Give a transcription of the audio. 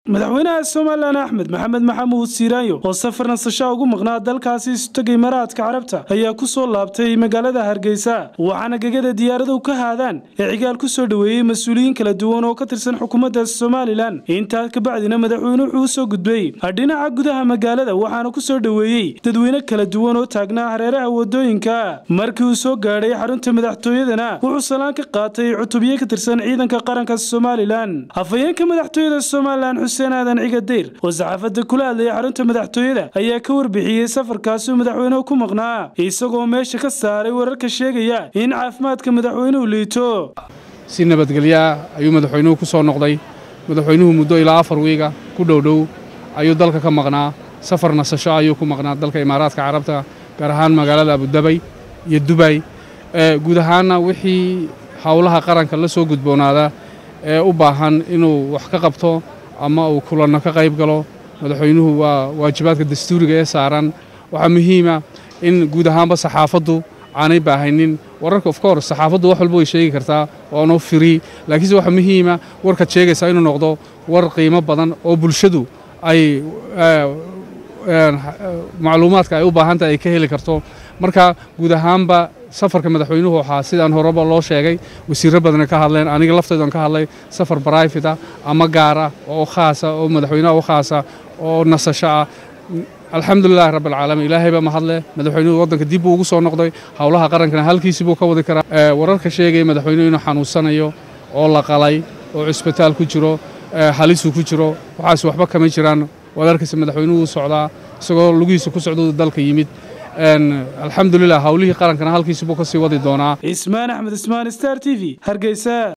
madaxweynaha somalilan axmed maxamed maxamuud siiraanyo oo safar nasashaa ugu maqnaa dalkaasi isutagay imaaraadka carabta ayaa ku soo laabtay magaalada hargeysa waxaana gegada diyaaradu ka haadaan ee cigaal ku soo dhoweeyey mas-uuliyiin kala duwan oo ka tirsan xukuumadda somalilan intaa kabacdina madaxweyne wuxuu u soo gudbay dhinaca gudaha magaalada waxaana ku soo dhoweeyey dadweyne kala duwan oo taagnaa hareeraha wadooyinka markii uu soo gaadhay xarunta madaxtooyadana wuxuu salaan ka qaatay cutubyo ka tirsan ciidanka qaranka somalilan afhayeenka madaxtooyada somalilan xuseen aadan cigadeyr oo saxaafadda kula hadlayay xarunta madaxtooyada ayaa ka warbixiyey safarkaasi uu madaxweynuhu ku maqnaa isagoo meesha ka saaray wararka sheegaya in caafimaadka madaxweynuhu liito si nabadgelyo ah ayuu madaxweynuhu ku soo noqday madaxweynuhu muddo ilaa afar wiiga ku dhowdhow ayuu dalka ka maqnaa safar nasasho ayuu ku maqnaa dalka imaaraadka carabta gaar ahaan magaalada abudabay iyo dubay guud ahaanna wixii howlaha qaranka la soo gudboonaada ee u baahan inuu wax ka qabto ama uu kulanno ka qayb galo madaxweynuhu waa waajibaadka dastuuriga ee saaran waxaa muhiima in guud ahaanba saxaafaddu aanay baahaynin wararka of course saxaafaddu wax walba way sheegi kartaa waano firi laakiinse waxaa muhiima warkaad sheegaysaa inuu noqdo war qiimo badan oo bulshadu ay macluumaadka ay u baahantahay ay ka heli karto marka guud ahaanba safarka madaxweynuhu waxaa sidaan horeba loo sheegay wasiirro badana ka hadleen aniga laftaydan ka hadlay safar barayfita ama gaara oo khaasa oo madaxweynaha u khaasa oo nasasho ah alxamdulilahi rabbialcaalamiin ilaahayba mahadle madaxweynuhu waddanka dib buu ugu soo noqday howlaha qarankana halkiisii buu ka wadi karaa wararka sheegaya madaxweynuhu inuu xanuunsanayo oo la qalay oo cisbitaal ku jiro halisuu ku jiro waxaas waxba kama jiraan waad arkaysa madaxweynuhu u socdaa isagoo lugihiisa ku socduu dalka yimid alxamdulilah howlihii qarankana halkiisi buu ka sii wadi doonaa cismaan axmed ismaan star t v hargeysa